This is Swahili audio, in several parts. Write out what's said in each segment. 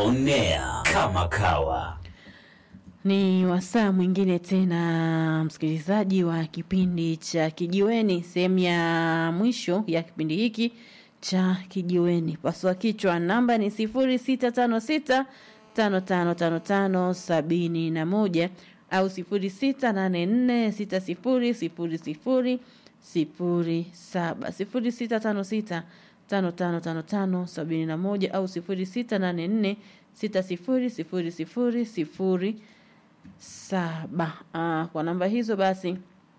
on air kama kawa. Ni wasaa mwingine tena, msikilizaji wa kipindi cha Kijiweni, sehemu ya mwisho ya kipindi hiki cha Kijiweni. Pasua kichwa, namba ni sifuri sita tano sita tano tano tano tano sabini na moja au sifuri sita nane nne sita sifuri sifuri sifuri sifuri saba sifuri sita tano sita tano tano tano tano sabini na moja au sifuri sita nane nne sita sifuri sifuri sifuri sifuri saba. Ah, kwa namba hizo basi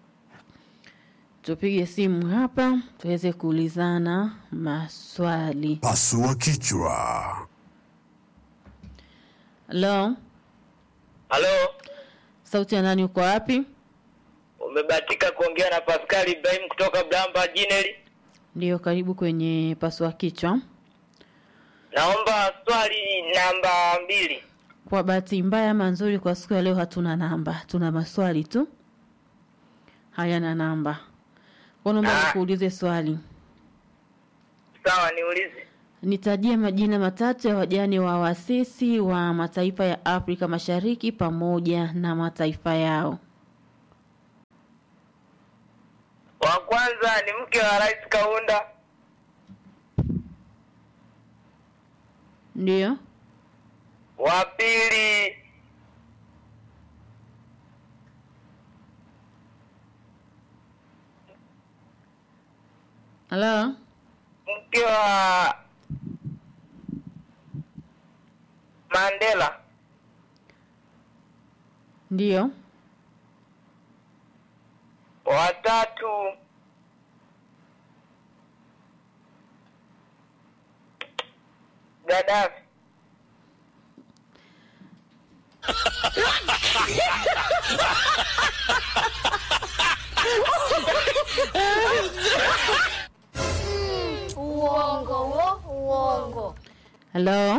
tupige simu hapa tuweze kuulizana maswali. Pasua kichwa. Halo, Halo, sauti ya nani? Uko wapi? umebahatika kuongea na Pascal Ibrahim kutoka Blamba Jineli. Ndio, karibu kwenye pasua kichwa. Naomba swali namba mbili. Kwa bahati mbaya ama nzuri, kwa siku ya leo hatuna namba, tuna maswali tu hayana namba. Kwa naomba Ah. nikuulize swali, Sawa, niulize. nitajie majina matatu ya wajane wa wasisi wa mataifa ya Afrika Mashariki pamoja na mataifa yao. Wa kwanza ni mke wa Rais Kaunda, Ndio, wa pili halo, mke wa Mandela, ndio, wa tatu Gaddafi. Uongo wo, uongo. halo,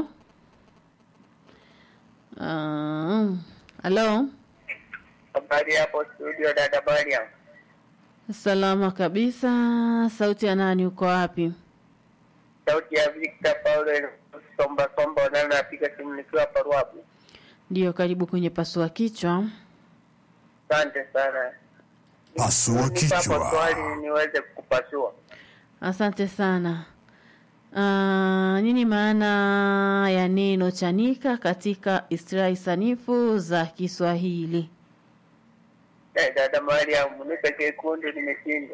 Ah, halo. Habari hapo studio, dada Mariam. Salama kabisa. Sauti ya nani? Uko wapi? Sauti ya Victor Paulo Somba Somba, na napiga simu nikiwa hapa Ruabu. Ndio, karibu kwenye pasua kichwa. Asante sana. Pasua Nipa hapo kichwa. swali niweze kukupasua. Asante sana. Ah, nini maana ya neno chanika katika istilahi sanifu za Kiswahili? Eh, dada Mariam, nipe kekundu nimeshinda.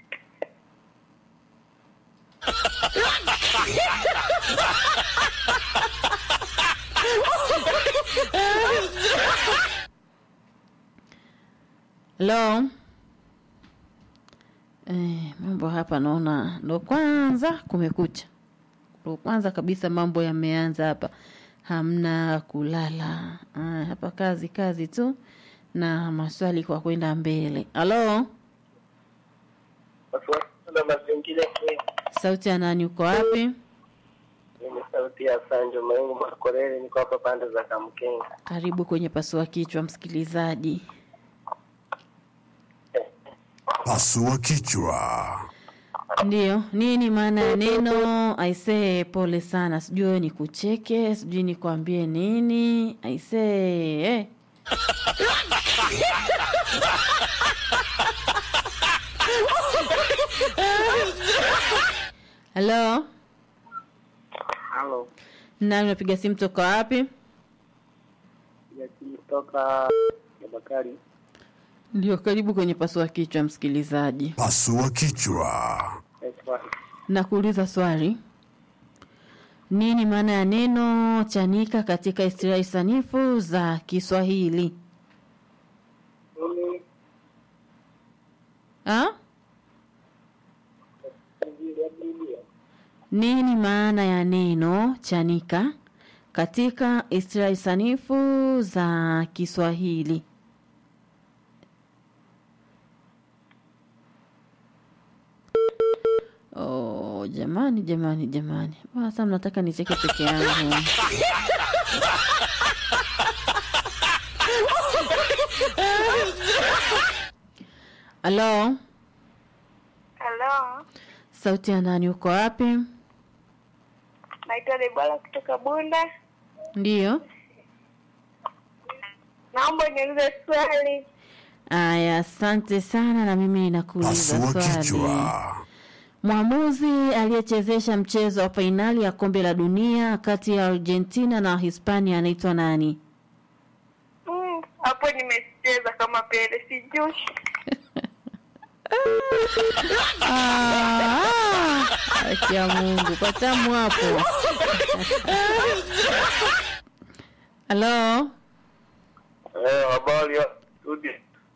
Hello? Eh, mambo hapa naona ndo kwanza kumekucha. Ndo kwanza kabisa mambo yameanza hapa. Hamna kulala. Ah, hapa kazi kazi tu na maswali kwa kwenda mbele. Halo? Pasua na mazingira kweli. Sauti ya nani uko wapi? Mimi sauti ya Sanjo Maingu Makorere, niko hapa pande za Kamkenga. Karibu kwenye pasua kichwa msikilizaji. Pasua kichwa. Ndiyo, nini maana ya neno aisee? Pole sana, sijui wewe nikucheke, sijui nikwambie nini. Aisee eh. Halo, Halo, nani unapiga simu toka wapi? kutoka Bakari. Ndio, karibu kwenye pasua kichwa msikilizaji. Pasua kichwa. Nakuuliza swali. Nini maana ya neno chanika katika istilahi sanifu za Kiswahili? Ha? Nini maana ya neno chanika katika istilahi sanifu za Kiswahili? Oh, jamani jamani jamani. Mbona Sasa mnataka nicheke peke yangu. Halo, Halo, sauti ya nani uko wapi? naitwa Debora kutoka Bunda. Ndiyo. Naomba niulize swali. Aya, asante sana, na mimi nakuuliza Pasua swali. kichwa. Mwamuzi aliyechezesha mchezo wa fainali ya kombe la dunia kati ya Argentina na Hispania anaitwa nani? Mm, Hapo nimecheza kama Pele, sijui. Ah, haki ya Mungu, patamu hapo. Halo, Eh, habari ya studio.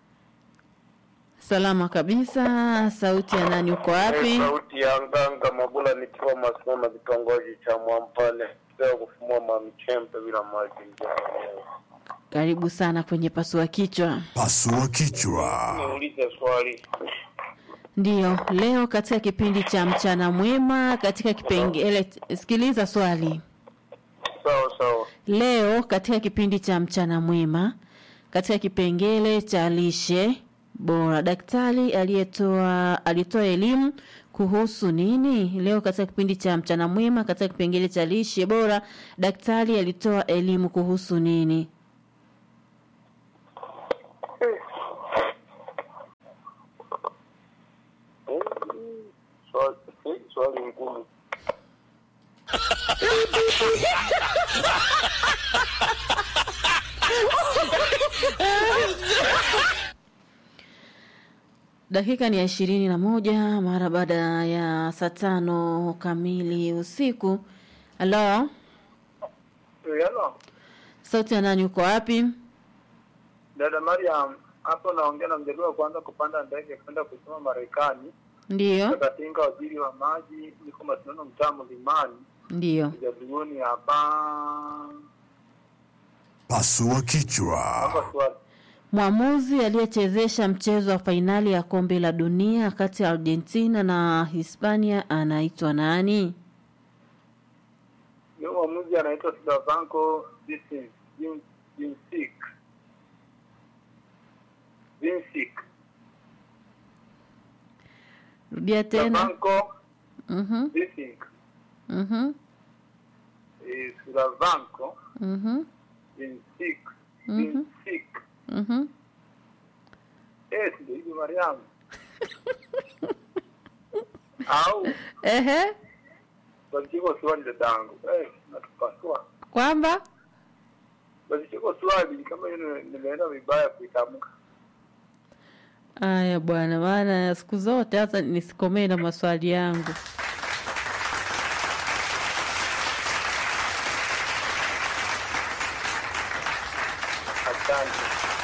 salama kabisa. Sauti ya nani? Uko Eh, wapi? sauti ya nganga Mabula nikiwa Masoma kitongoji cha Mwampale. Leo kufumua mamichembe bila maji njoo. Karibu sana kwenye pasua kichwa. Pasua kichwa. Niulize swali. Ndiyo, leo katika kipindi cha mchana mwema, katika kipengele, sikiliza swali. Sawa sawa. Leo katika kipindi cha mchana mwema, katika kipengele cha lishe bora, daktari aliyetoa alitoa elimu kuhusu nini? Leo katika kipindi cha mchana mwema, katika kipengele cha lishe bora, daktari alitoa elimu kuhusu nini? Swali eh, swali ngumu. Dakika ni ya ishirini na moja mara baada ya saa tano kamili usiku. Halo, Hello. sauti ya nani? Uko wapi? Dada Mariam, hapo naongea na mjadala wa kwanza kupanda ndege kwenda kusoma Marekani. Ndiyo, Katinga waziri wa maji, niko mashindano mtaa Mlimani, ndiyo. jadilioni hapa. Pasua Hapa kichwa. swali. Mwamuzi aliyechezesha mchezo wa fainali ya kombe la dunia kati ya Argentina na Hispania anaitwa nani? Ni mwamuzi anaitwa Slavanko Vincic. Vin- Vincic. Vincic. Rudia tena. Slavanko Mhm, Vincic. mhm, Eh, Slavanko mhm, Vincic. Mhm. Vincic. mhm. Eh, ndio hivi Mariamu. Au Ehe, basi kiko swali dadangu. Eh, natupasua. kwamba Basi kiko swali kama hiyo nimeenda vibaya kuitamka. aya bwana, maana siku zote hata nisikomee na maswali yangu. Asante.